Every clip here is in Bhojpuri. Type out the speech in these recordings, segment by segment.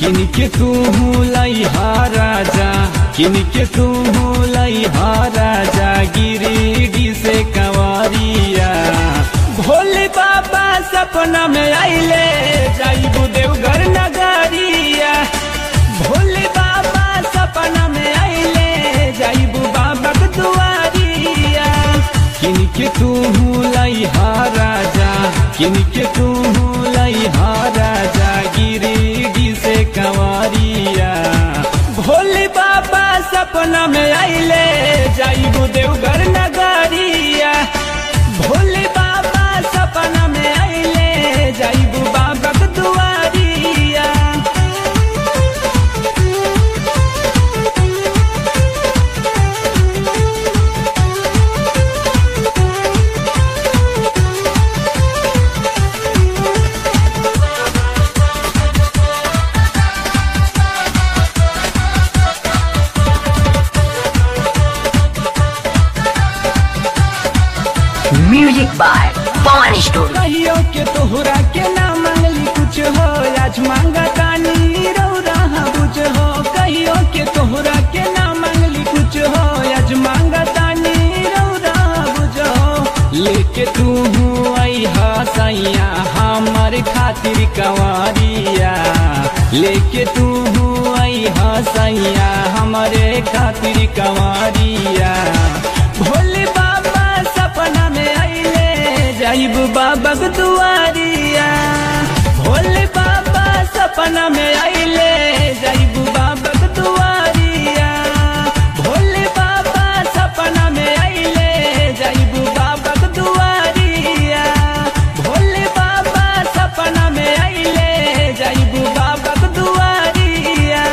किनके तू लैहा राजा किनके तू लैहा राजा गिरिडी से कंवरिया भोले बाबा सपना में आइले जाइबू देवघर नगरिया भोले बाबा सपना में आइले जाइबू बाबा के दुआरिया किनके तू लैहा राजा किनके तू लैहा राजा गिरिडी से कंवरिया भोले बाबा सपना में आइले जाइबू देवघर नगरिया भोले बाबा सपना में आइले जाइबू बाबा के दुआरिया Music by Pawan Studio. कहियो के तोहरा के ना मांगली कुछ हो आज मांगा तानी रौरा बुझ हो कहियो के तोहरा के ना मांगली कुछ हो आज मांगा तानी रौरा बुझ हो लेके तू आई हा सैया हमार खातिर कंवरिया लेके तू आई हा सैया हमारे खातिर कंवरिया भोले बाबा सपना में आइले जाइब बाबा के दुआरिया भोले बाबा सपना में आइले जाइब बाबा के दुआरिया भोले बाबा सपना में आइले जाइब बाबा के दुआरिया भोले बाबा सपना में आइले जाइब बाबा के दुआरिया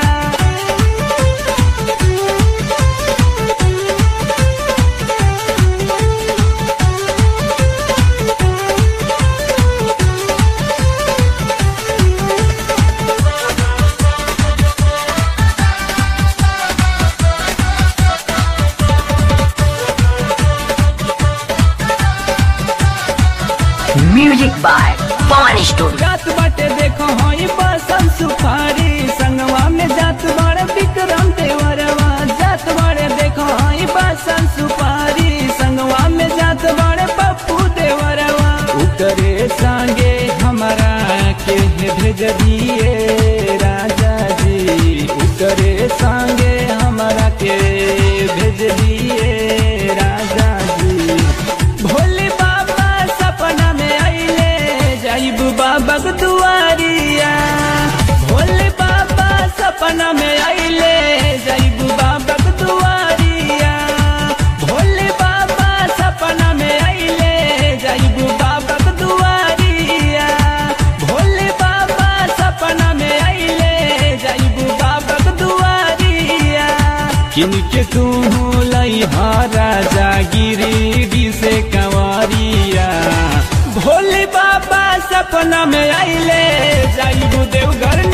Music by Pawan Studio. जात बाटे देखो हई बसम सुपारी संगवा में जात बड़े विक्रम देवरवा जात बड़े देखो हई बसम सुपारी संगवा में जात बड़े पप्पू देवरवा उतरे संगे हमारा के भेज दिए राजा जी उतरे संगे हमारा के भेज दिए राजा जी भोले बाबा सपना में आइले जाइब बाबा के दुआरिया भोले बाबा सपना में आइले जाइब बाबा के दुआरिया भोले बाबा सपना में आइले जाइब बाबा के दुआरिया भोले बाबा सपना में आइले जाइब बाबा के दुआरिया किनके तू लैहा राजा गिरिडी से कंवरिया भोले बाबा सपना में आइले जाइबू देवघर